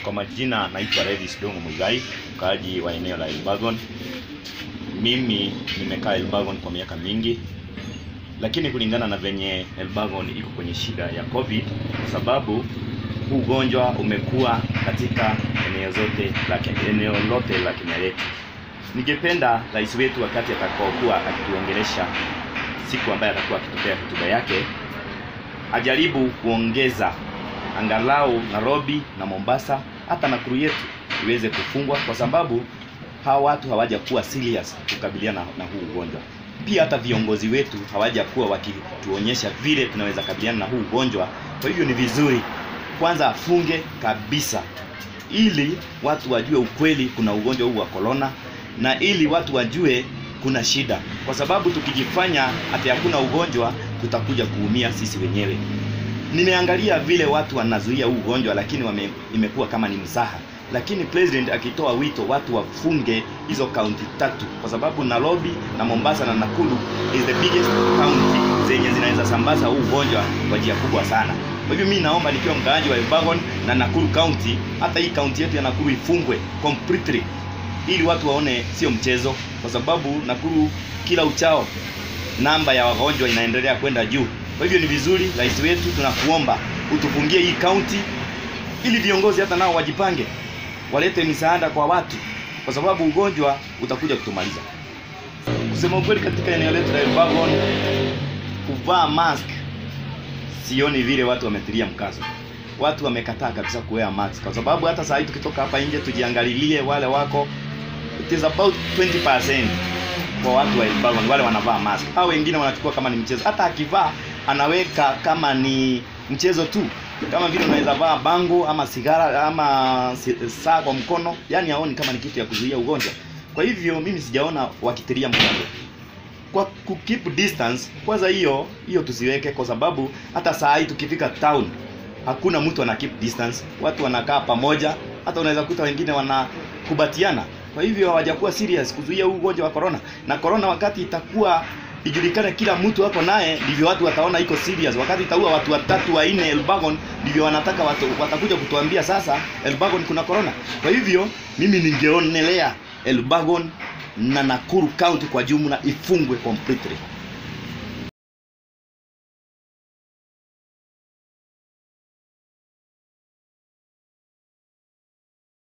Kwa majina naitwa Revis Dongo Muigai, mkaaji wa eneo la Elbagon. Mimi nimekaa Elbagon kwa miaka mingi, lakini kulingana na venye Elbagon iko kwenye shida ya COVID, kwa sababu huu ugonjwa umekuwa katika eneo zote la eneo lote la Kenya letu. Ningependa rais wetu wakati atakaokuwa akituongelesha siku ambayo atakuwa akitupea hotuba yake ajaribu kuongeza angalau Nairobi na Mombasa hata Nakuru yetu iweze kufungwa, kwa sababu hawa watu hawajakuwa serious kukabiliana na huu ugonjwa. Pia hata viongozi wetu hawajakuwa wakituonyesha vile tunaweza kabiliana na huu ugonjwa. Kwa hivyo ni vizuri kwanza afunge kabisa, ili watu wajue ukweli kuna ugonjwa huu wa corona, na ili watu wajue kuna shida, kwa sababu tukijifanya hata hakuna ugonjwa tutakuja kuumia sisi wenyewe. Nimeangalia vile watu wanazuia huu ugonjwa, lakini wame, imekuwa kama ni mzaha. Lakini president akitoa wito watu wafunge hizo kaunti tatu, kwa sababu Nairobi na Mombasa na Nakuru is the biggest county zenye zinaweza sambaza huu ugonjwa kwa njia kubwa sana. Kwa hivyo mimi naomba nikiwa mkaaji wa Elbagon na Nakuru county, hata hii kaunti yetu ya Nakuru ifungwe completely ili watu waone sio mchezo, kwa sababu Nakuru kila uchao namba ya wagonjwa inaendelea kwenda juu. Kwa hivyo ni vizuri, rais wetu, tunakuomba utufungie hii kaunti ili viongozi hata nao wajipange, walete misaada kwa watu, kwa sababu ugonjwa utakuja kutumaliza. Kusema ukweli, katika eneo letu la Elbagon kuvaa mask sioni vile watu wametilia mkazo. Watu wamekataa kabisa kuwear mask, kwa sababu hata saa hii tukitoka hapa nje tujiangalilie wale wako, it is about 20% kwa watu wa Elbagon wale wanavaa mask. Hao wengine wanachukua kama ni mchezo, hata akivaa anaweka kama ni mchezo tu, kama vile unaweza vaa bango ama sigara ama saa kwa mkono, yani haoni kama ni kitu ya kuzuia ugonjwa. Kwa hivyo mimi sijaona wakitilia mkazo kwa ku keep distance. Kwanza hiyo hiyo tusiweke, kwa sababu hata saa hii tukifika town hakuna mtu ana keep distance, watu wanakaa pamoja, hata unaweza kuta wengine wanakubatiana. Kwa hivyo hawajakuwa serious kuzuia huu ugonjwa wa corona, na corona wakati itakuwa ijulikane kila mtu hapo naye, ndivyo watu wataona iko serious. Wakati itaua watu watatu wa nne Elbagon, ndivyo wanataka watu watakuja kutuambia sasa Elbagon kuna corona. Kwa hivyo mimi ningeonelea Elbagon na Nakuru County kwa jumla ifungwe completely.